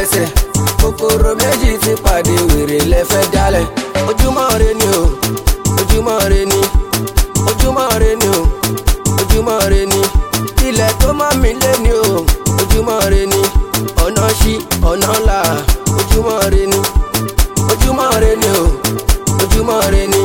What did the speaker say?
lẹ́sẹ̀ kòkòrò méjì ti pàdé wèrè lẹ́fẹ́ dálẹ̀ ojúmọ́ re ni o ojúmọ́ re ni ojúmọ́ re ni o ojúmọ́ re ni ilẹ̀ tó mọ́ mi lé ni o ojúmọ́ re ni ọ̀nà ṣí ọ̀nà là ojúmọ́ re ni ojúmọ́ re ni o ojúmọ́ re ni